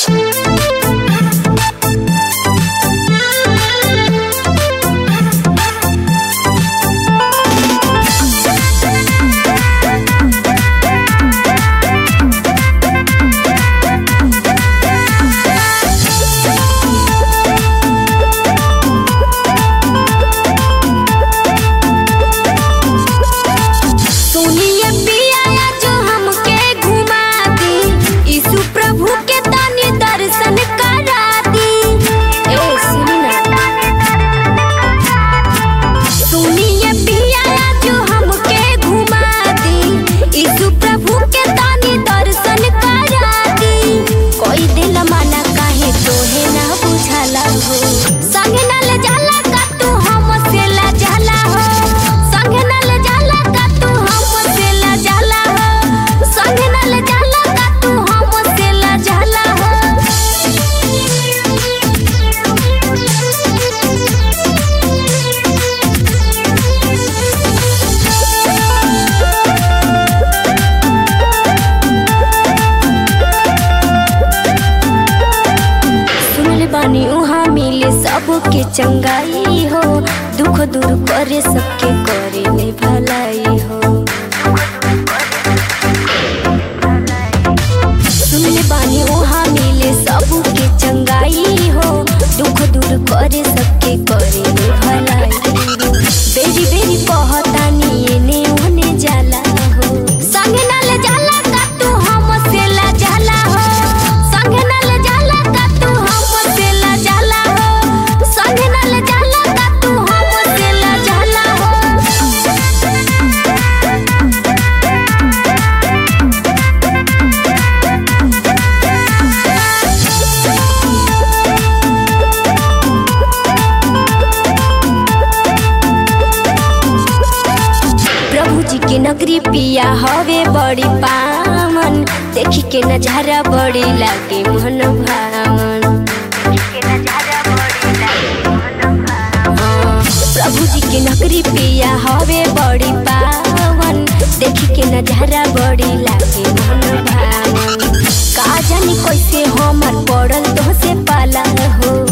सुनिए पिया जो हमके घुमा दी यीशु प्रभु के तनी दर्शन करा दी ए सुनी ना सुनिए पिया जो हमके घुमा दी यीशु प्रभु के तनी दर्शन करा दी कोई दिल माना काहे तोहे ना बुझाला हो संग ना ले जाला का तू हमसे ला जाला हो संग ना ले जाला का तू हमसे ला जाला हो संग ना ले जाला का तू हमसे ला जाला हो सुनले बानी उहाँ मिले सबके चंगाई हो दुख दूर करे सबके करे ले भलाई हो सुनले बानी उहाँ मिले सबके चंगाई हो दुख दूर करे सबके करे ले भलाई हो बेरी बेरी कहतानी एने ओने जाला हो संगे ना ले जाला का तू हमसे ला जाला हो संगे ना ले जाला का तू हमसे ला जाला हो संगे ना ले जाला का तू हमसे ला जाला हो प्रभु जी के नगरी पिया हवे बड़ी पावन देखी के नजारा बड़ी लागे मन भावन हाँ, प्रभु जी के नगरी पिया हवे बड़ी पावन देखी के नजारा बड़ी लागे मन भावन का जानी कैसे हमर पड़ल तो से पाला हो